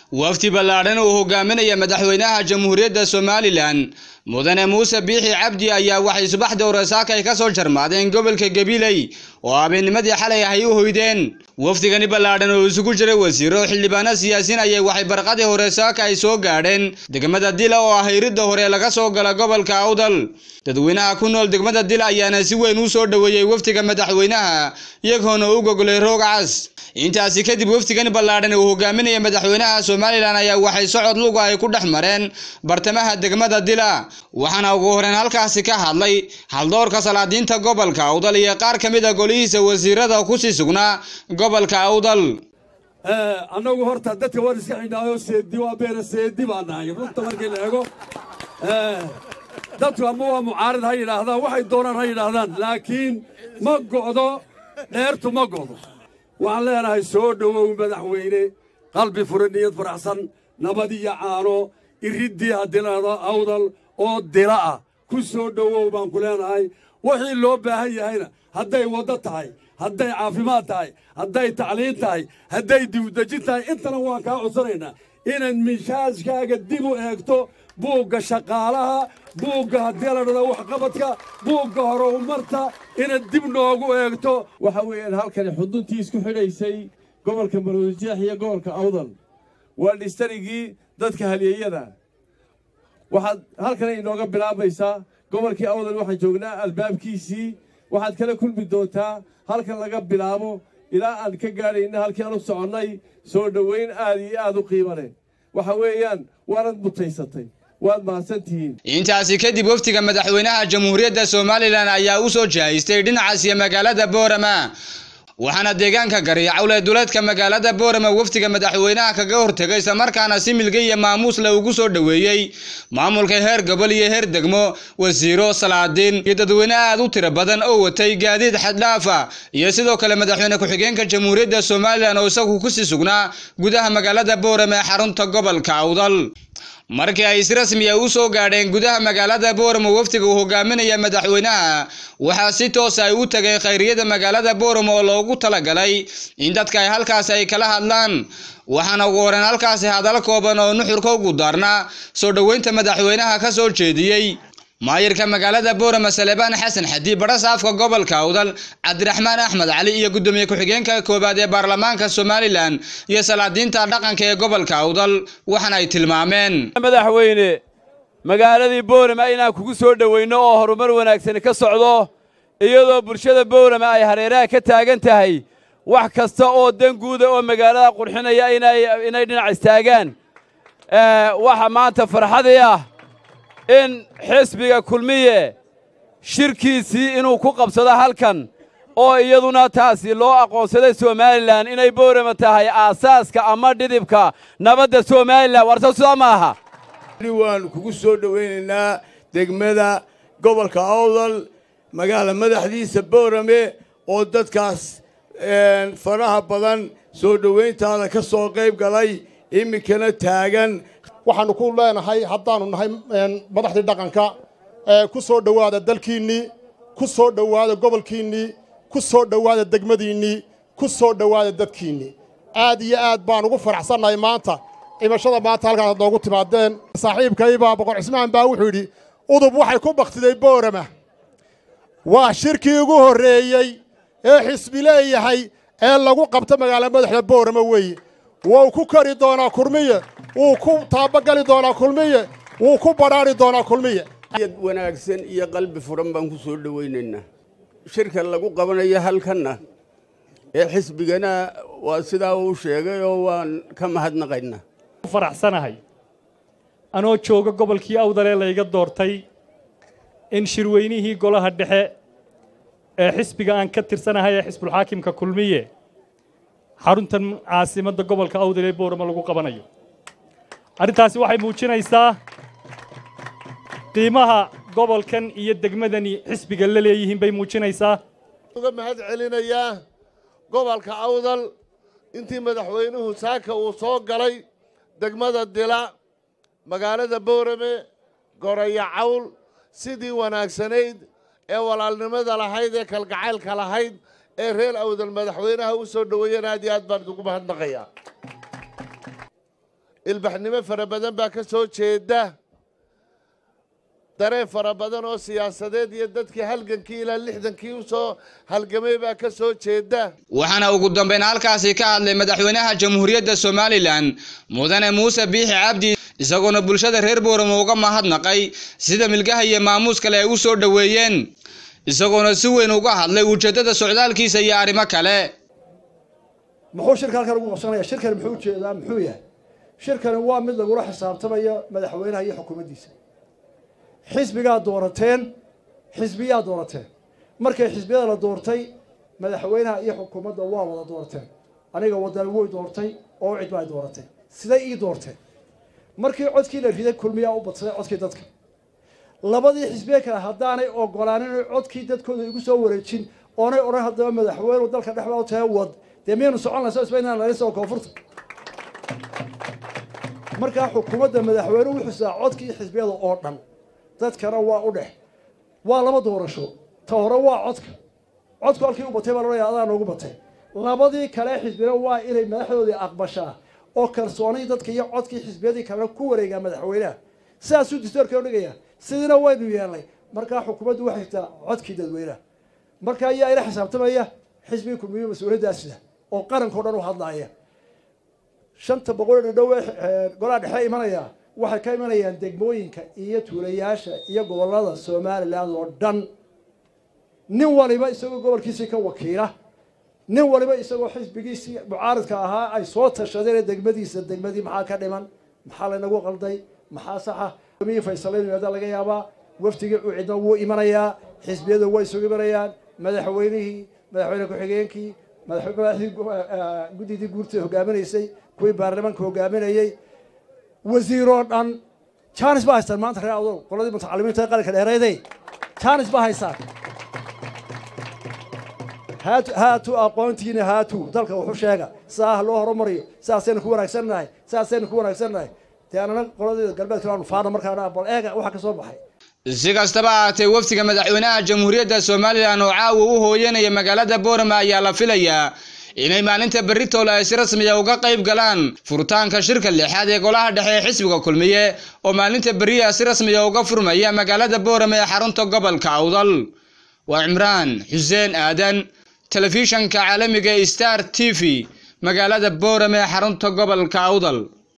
wafdi ballaadhan uu hogaaminaya madaxweynaha jamhuuriyadda somalilan mudane muuse biixi cabdi ayaa waxay subaxdii horesaakay ka soo jarmaadeen gobolka gabiley oo habeennimadii xalay ahay u hoydeen wafdigani ballaadhan oo isugu jiray wasiiro xildhibaano siyaasiin ayay waxay barqadii horesaaka ay soo gaadheen degmada dila oo ah iridda hore laga soo gala gobolka awdal dadweynaha ku nool degmada dila ayaana si weyn u soo dhoweeyey wafdiga madaxweynaha iyagoona u gogolay roog cas intaasi kadib wafdigani ballaadhan uu hogaaminaya madaxweynaha somalilan ayaa waxay socod luga ay ku dhex mareen bartamaha degmada dila waxaana ugu horeen halkaasi ka hadlay haldoorka salaadiinta gobolka awdal iyo qaar ka mid a golihiisa wasiirada kusii sugnaa gobolka awdal annagu horta dadka waan iska xidhnaayo seedi waa beena seedi baan nahay runta markii la eego dadku ama waa mucaarid ha yidhaahdaan waxay doonaan ha yidhaahdaan laakiin ma go'do dheertu ma go'do waxaan leenahay soo dhowow madaxweyne qalbi fura niyad faraxsan nabad iyo caano iriddii hadilada awdal oo dila ah ku soo dhowow baan ku leenahay wixii loo baahan yahayna hadday waddo tahay hadday caafimaad tahay hadday tacliin tahay hadday dibudejin tahay intana waan kaa codsanaynaa inaad miishaashkaaga dib u eegto buugga shaqaalaha buugga haddii la dhado waxqabadka buugga horumarta inaad dib noogu eegto waxa weeyaan halkani xuduntii isku xidhaysay gobolka maroodijeex iyo gobolka awdal waa dhistarigii dadka halyeeyada waxaad halkana inooga bilaabaysaa gobolkii awdal waxaan joognaa albaabkiisii waxaad kala kulmi doontaa halkan laga bilaabo ilaa aan ka gaadhayna halkii aan u soconnay soo dhowayn aad iyo aad u qiimo leh waxa weeyaan waanad mutaysatay waad mahadsantihiin intaasi kadib wafdiga madaxweynaha jamhuuriyadda somalilan ayaa u soo jihaystay dhinacaasiyo magaalada boorama waxaana deegaanka gariicawle duleedka magaalada boorama wafdiga madaxweynaha kaga hortegay islamarkaana si milge iyo maamuusle ugu soo dhoweeyey maamulka heer gobol iyo heer degmo wasiiro salaadiin iyo dadweyne aad u tiro badan oo watay gaadiid xaddhaafa iyo sidoo kale madaxweyne ku-xigeenka jamhuuriyadda somalilan oo isagu kusii sugnaa gudaha magaalada boorama ee xarunta gobolka awdal markii ay si rasmiya u soo gaadheen gudaha magaalada booramo wafdiga uu hogaaminaya madaxweynaha waxaa si toosa ay u tagay khayriyada magaalada booramo oo loogu talagalay in dadka ay halkaasi ay kala hadlaan waxaana ugu horeen halkaasi hadal kooban oo nuxurka ugu daarnaa soo dhoweynta madaxweynaha ka soo jeediyey maayirka magaalada boorama salebaan xasan xadii barasaafka gobolka awdal cabdiraxmaan axmed cali iyo guddoomiye ku-xigeenka koowaad ee baarlamaanka somalilan iyo salaadiinta dhaqanka ee gobolka awdal waxaana ay tilmaameen madaxweyne magaaladii boorama inaan kugu soo dhowayno oo horumar wanaagsani ka socdo iyadoo bulshada boorama ay hareeraha ka taagan tahay wax kasta oo dan guuda oo magaalada qurxinaya inay dhinac istaagaan waxa maanta farxadii ah in xisbiga kulmiye shirkiisii inuu ku qabsado halkan oo iyaduna taasi loo aqoonsaday somalilan inay boorama tahay aasaaska ama dhidibka nabadda somalilan warta sidaa ma aha waan kugu soo dhowaynaynaa degmada gobolka awdal magaala madaxdiisa boorame oo dadkaas faraha badan soo dhowayntaada ka soo qayb galay iminkana taagan waxaannu ku leenahay haddaannu nahay madaxdii dhaqanka ku soo dhowaada dalkiinnii ku soo dhowaada gobolkiinnii ku soo dhowaada degmadiinnii ku soo dhowaada dadkiinnii aad iyo aad baan ugu faraxsannahay maanta cimashada maanta halkaas ad noogu timaadeen saaxiibkaybaa boqor cismaan baa wuxuu yidhi udub waxay ku bakhtiday boorama waa shirkii ugu horreeyey ee xisbi leeyahay ee lagu qabto magaala madaxda boorama weeye wuu ku kari doonaa kulmiye wuu ku taabagali doonaa kulmiye wuu ku badhaari doonaa kulmiye wanaagsan iyo qalbi furan baan ku soo dhowaynaynaa shirka lagu qabanayo halkanna ee xisbigana waa sidaa uu sheegay oo waan ka mahadnaqaynaa faraxsanahay anoo jooga gobolkii awdalee layga doortay in shirweynihii golaha dhexe ee xisbiga aan ka tirsanahay ee xisbulxaakimka kulmiye xaruntan caasimadda gobolka awdal ee boorama lagu qabanayo arrintaasi waxay muujinaysaa qiimaha gobolkan iyo degmadani xisbiga la leeyihiin bay muujinaysaa uga mahad celinayaa gobolka awdal intii madaxweynuhu saaka uu soo galay degmada dila magaalada boorame goraya cawl sidii wanaagsanayd ee walaalnimada lahayd ee kalgacaylka lahayd ee reer awdal madaxweynaha u soo dhoweeyeen aad iyo aad baan idugu mahadnaqayaa ilbaxnimo fara badan baa ka soo jeeda dareen fara badan oo siyaasadeed iyo dadkii halgankii ilaa lixdankii u soo halgamay baa ka soo jeeda waxaana ugu dambeyn halkaasi ka hadlay madaxweynaha jamhuuriyadda somalilan mudane muuse biixi cabdi isagoona bulshada reer booramo uga mahadnaqay sida milgaha iyo maamuus kale ay u soo dhoweeyeen isagoona si weyn uga hadlay ujeeddada socdaalkiisa iyo arrimo kale muxuu shirka halkan ugu qabsanaya shirkani muxuu ujeedaa muxuu yahay shirkani waa mid lagula xisaabtamayo madaxweynaha iyo xukuumaddiisa xisbigaa doorateen xisbiyaa doorateen markay xisbiyada la doortay madaxweynaha iyo xukuumadda waa wada doorteen aniga wadani way doortay oo cid baa dooratay siday ii doorteen markii codkii la riday kulmiyaa u badsaday codkii dadka labadii xisbiye kale haddaanay ogolaanin codkii dadkooda igu soo wareejin oonay odhan haddaba madaxweynu dalka dhexbaa u tahay wad dee miyaynu socon laha soo inaan laga soo koonfurta markaa xukuumadda madaxweyne wuxuu sidaa codkii xisbiyada oo dhan dadkana waa u dhex waa laba doorasho ta hore waa codka codku halkii u batay baa laodhaya adaa noogu batay labadii kale xisbiyana waa inay madaxdoodii aqbashaa oo kalsoonii dadka iyo codkii xisbiyadii kalena ku wareegaa madaxweynaha sidaasuu distoorka udhigaya sidiina waynu yeelnay markaa xukuumaddu waxay taa codkii dadweynaha marka ayaa ila xisaabtamaya xisbigii kulmiyo mas-uuliyaddaasida oo qarankao dhan u hadlaaya shanta boqol dhadhow ee golaha dhexe imanaya waxay ka imanayaan degmooyinka iyo tuulayaasha iyo gobollada somalilan oo dhan nin waliba isagoo gobolkiisii ka wakiila nin waliba isagoo xisbigiisii mucaaridka ahaa ay soo tashadeen degmadiisa degmadii maxaa ka dhiman maxaa laynagu qalday maxaa saxa mii faysalayn yimaada laga yaabaa wafdigii ucidna wuu imanayaa xisbiyada way isugu imanayaan madaxweynihii madaxweyne ku-xigeenkii madaxdii guddidii guurta hogaaminaysay kuwii baarlamaanka hogaaminayey wasiiroo dhan jaanis baa haystaan maanta reer adow qoladii mutacalimiinta qaranka dheereeday jaanis baa haystaan haatu haatu aqoontiina haatu dalka wuxuu sheega sidaa ha loo horumariyo sidaasaynu ku wanaagsannahay sidaasaynu ku wanaagsannahay dee anana qoladeeda galbeedka aanu faana markaana bal eega waxa ka soo baxay si kastaba ahaatee wafdiga madaxweynaha jamhuuriyadda somalilan oo caawa u hooyanaya magaalada boorama ayaa la filayaa inay maalinta berritoola ay si rasmiya uga qayb galaan furitaanka shirka lixaad ee golaha dhexe ee xisbiga kulmiye oo maalinta beriya si rasmiya uga furmaya magaalada boorama ee xarunta gobolka awdal waa cimraan xuseen aadan telefishanka caalamiga star t v magaalada boorama ee xarunta gobolka awdal